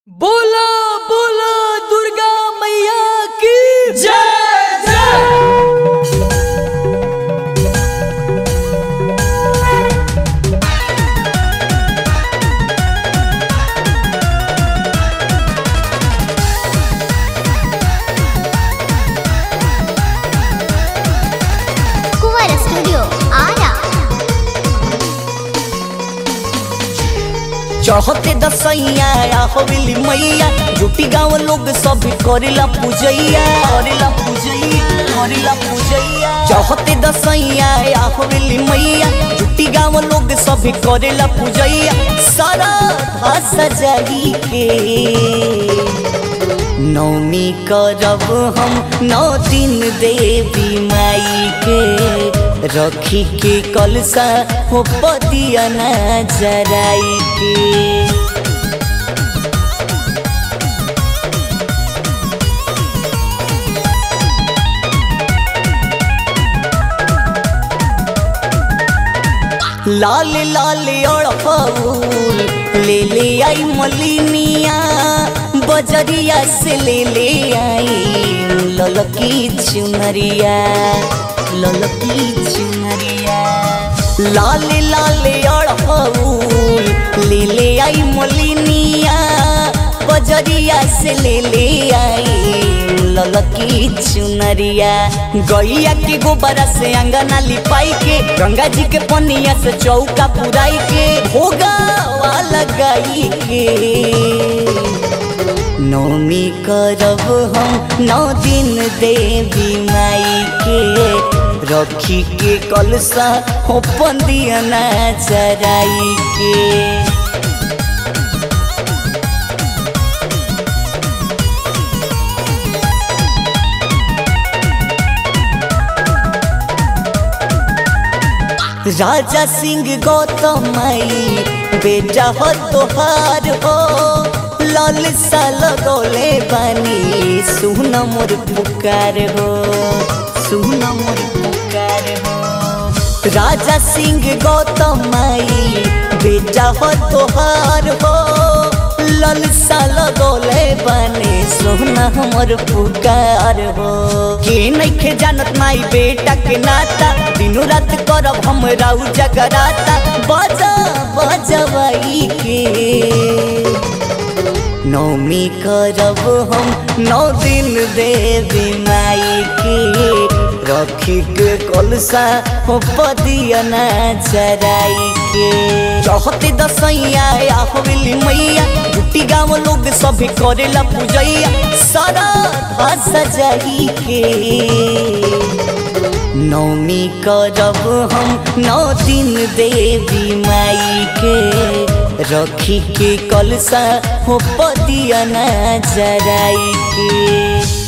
बोला बोला दुर्गा मैया की जय जय ಕುವರ ಸ್ಟುಡಿಯೋ ಆರ चढ़ते दसैया हवेली मैया जुटी गाँव लोग सब करेला पूजैया करेला पूजैया करेला पूजैया चढ़ते दसैया हवेली मैया जुटी गाँव लोग सब करेला पूजैया सारा भाषा सजाई के नौमी करब हम नौ दिन देवी माई के रखी के कलसा हो पतिया न जराई के लाल लाल अड़फूल ले ले आई मलिनिया बजरिया से ले ले आई ललकी चुनरिया ललकी चुनरिया लाल लाल अड़फूल ले ले आई मलिनिया बजरिया से ले ले आई ललकी चुनरिया गैया के गोबरा से अंगना लिपाई के गंगा जी के पनिया से चौका पुराई के भोगा लगाई के नौमी करब हम नौ दिन देवी माई के रखी के कलसा हो पंदिया ना चराई के राजा सिंह गौतम माई बेटा हो तोहार हो लाल सा लगोले बानी सुन मोर पुकार हो सुन मोर पुकार हो राजा सिंह गौतम माई बेटा हो तोहार हो लाल सा लगोले बानी सुन हमर पुकार हो के नइखे जानत माई बेटा के नाता दिनो रात करब हम राउ जगराता बजा बजवाई के नौमी करब हम नौ दिन देवी माई के रखी के कलसा हो पदिया ना चराई के चौहते दसैया हवेली मैया जुटी गाँव लोग सब करेला पूजैया सारा भाषा सजाई के नौमी करब हम नौ दिन देवी माई के रखी के कलसा हो पदिया ना जराई के